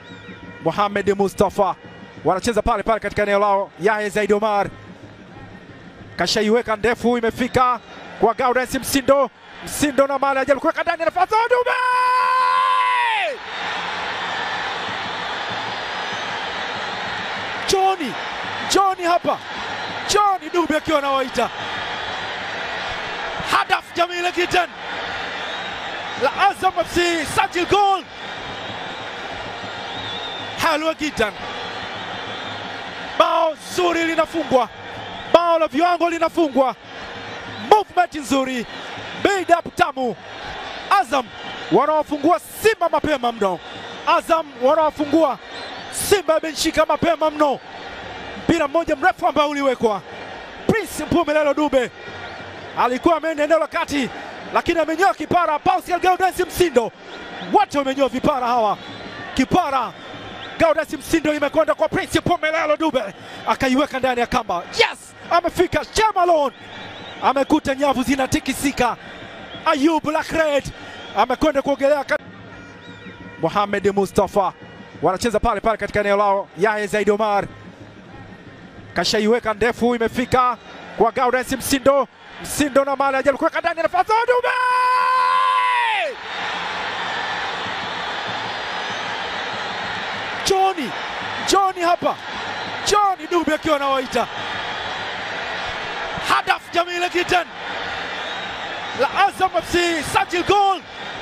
Mohamed Mustafa wanacheza pale pale katika eneo lao. Yahya Zaid Omar kashaiweka ndefu, imefika kwa Gaudens Msindo. Msindo na mali ajaribu kuweka ndani, nafasi Dube Joni Joni hapa Joni Dube akiwa anawaita hadaf jamila jiddan la Azam FC sajil gol halwa jiddan, bao zuri linafungwa, bao la viwango linafungwa, movement nzuri, build up tamu. Azam wanawafungua Simba mapema mno, Azam wanawafungua Simba imeshika mapema mno. Mpira mmoja mrefu ambao uliwekwa, Prince Mpumelelo Dube alikuwa ameenda eneo la kati, lakini amenyoa kipara. Pascal Gaudens Msindo, wote wamenyoa vipara hawa. Kipara Gaudens Msindo imekwenda kwa Prince Mpumelelo Dube, akaiweka ndani ya kamba. Yes, amefika Shemalon, amekuta nyavu zinatikisika. Ayub Lakred amekwenda kuogelea. Mohamed Mustafa wanacheza pale pale katika eneo lao. Yahya Zaid Omar kashaiweka ndefu, imefika kwa Gaudens Msindo. Msindo na mali ajaribu kuweka ndani, nafasi Dube Joni Joni hapa Joni Dube akiwa anawaita hadaf jamila jiddan la Azam FC sajil gol